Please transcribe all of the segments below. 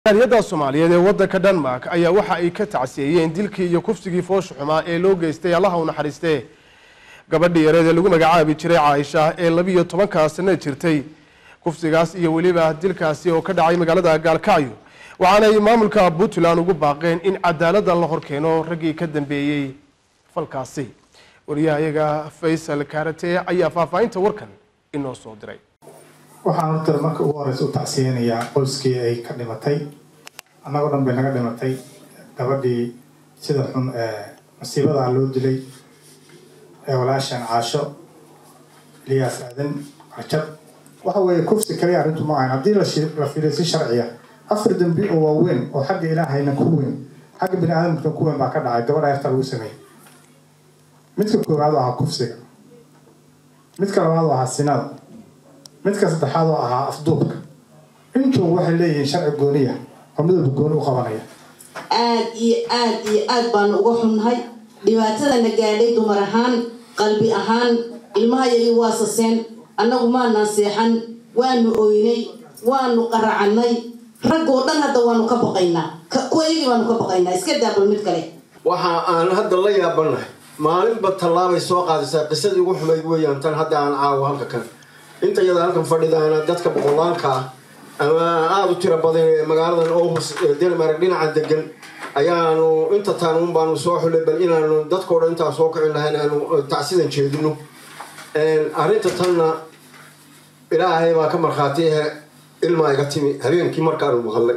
jaaliyadda soomaaliyeed ee waddanka denmark ayaa waxa ay ka tacsiyeeyeen dilkii iyo kufsigii foosha xumaa ee loo geystay allaha u naxariistee gabadhii yareed ee lagu magacaabi jiray caaisha ee labiiyo tobankaa sano jirtay kufsigaas iyo weliba dilkaasi oo ka dhacay magaalada gaalkacyo waxaanay maamulka puntland ugu baaqeen in cadaaladda la horkeeno raggii ka dambeeyey falkaasi wariyahayaga faysal kaarate ayaa faahfaahinta warkan inoo soo diray waxaan horta marka ugu horeysa u tacsiyeynayaa qoyskii ay ka dhimatay annagoo dhan bay naga dhimatay gabadhii sida xun ee masiibadaa loo dilay ee walaashan caasho eliyaas aadan cajab waxa weeye kufsi kaliya arrintu ma ahan haddii la fiiriyo si sharciya afar dembi oo waaweyn oo xagga ilaahayna ku weyn xagga bini aadamkana ku weyn baa ka dhacay gabadha yarta lagu sameeyey midka koowaad oo ahaa kufsiga midka labaad oo ahaa sinada midka saddexaad oo ahaa afduubka intuu waxay leeyihiin sharci gooniya oo midalba gooni u qabanaya aad iyo aad iyo aad baanu uga xunnahay dhibaatadana gaadhay dumar ahaan qalbi ahaan ilmahayagii waa saseen annagu maanaan seexan waanu oynay waanu qaracannay raggoo dhan hadda waanu ka baqaynaa kuwaygii baanu ka baqaynaa iska daabal mid kale waxa aan hadda la yaabanahay maalinba tallaabay soo qaadaysaa qisadii ugu xumayd weeyaan tan hadda aan caawo halka kan inta yada halkan fadhidaana dadka boqolaalka ah ama aada u tiro badan ee magaaladan ohus ee denmark dhinaca degan ayaanu inta taanuun baanu soo xulay bal inaanu dadkao dhan intaa soo kicin lahayn aanu tacsidan jeedino arrinta tanna ilaahay baa ka markhaatiyahe ilmaa iga timi habeenkii markaanu maqalnay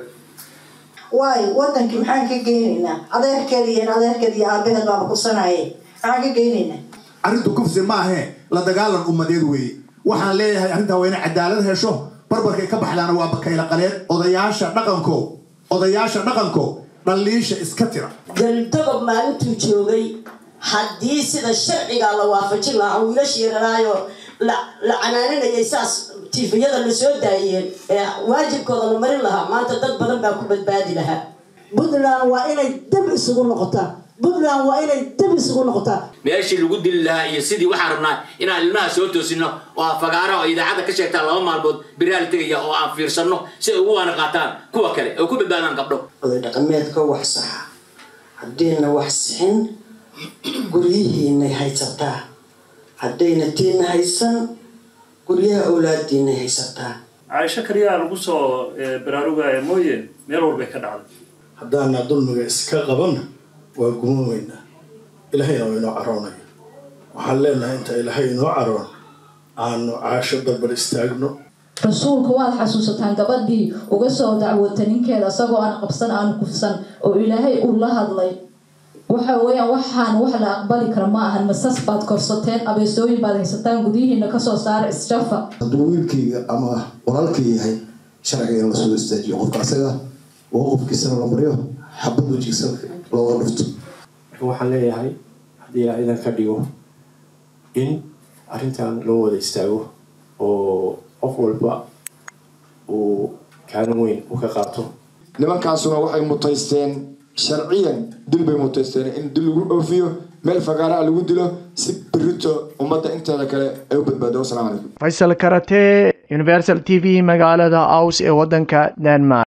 waayo wadankii maxaan ka geynaynaa adeerkeed iyo adeerkeed iyo aabaheed baaba kusanaaye maxaan ka geynaynaa arrintu kufsi ma ahee la dagaalan ummadeed weeye waxaan leeyahay arrintaa waa inay cadaalad hesho barbarkay ka baxdaana waa bakayla qaleed odayaasha dhaqanko odayaasha dhaqanko dhalliisha iska tira galdogob maalintuu joogay haddii sida sharcigaa la waafajin lahaa wiilashii yararaayo la canaaninayay saas tifiyada la soo daayeen ee waajibkooda la marin lahaa maanta dad badan baa ku badbaadi lahaa puntland waa inay dab isugu noqotaa puntland waa inay dab isugu noqotaa meeshii lagu dili lahaa iyo sidii waxaan rabnaa inaan ilmaha soo toosino oo afagaara oo idaacadda ka sheegtaan laba maalmood biraal tegaya oo aan fiirsanno si ay ugu waana qaataan kuwa kale oo ku badbaadaan gabdho oday dhaqameedka wax saxa haddayna wax sixin guryihiinay haysataa haddayna tiina haysan guryaha awlaadiinay haysataa caaisho kaliyaa lagu soo baraarugaya mooye meel walbay ka dhacday haddaana dulmiga iska qabanna waa gumoomeynaa ilaahayna waa inoo caroonaya waxaan leenahay inta ilaahay inoo caroon aanu caasho barbar istaagno rasuulka waad xasuusataan gabadhii uga soo dacwata ninkeeda isagoo aan qabsan aan kufsan oo ilaahay uu la hadlay waxa weeyaan waxaan wax la aqbali kara ma ahan masas baad korsateen abeesooyin baad haysataan gudyihiina kasoo saara isjafa hadduu wiilkayga ama walaalka yahay sharciga in lasoo istaajiyo qofka asaga oo qofkiisana la maryo xabad wejigiisa looga dhufto marka waxaan leeyahay haddii ilaa idan ka dhigo in arrintan loo wada istaago oo qof walba uu kaalin weyn u ka qaato nimankaasuna waxay mutaysteen sharciyan dil bay mutaysteen in dil lagu dhoofiyo meel fagaara lagu dilo si berito ummadda inteeda kale ay u badbaado wasalaamu calaykum faysal karate universal t v magaalada aus ee waddanka denmark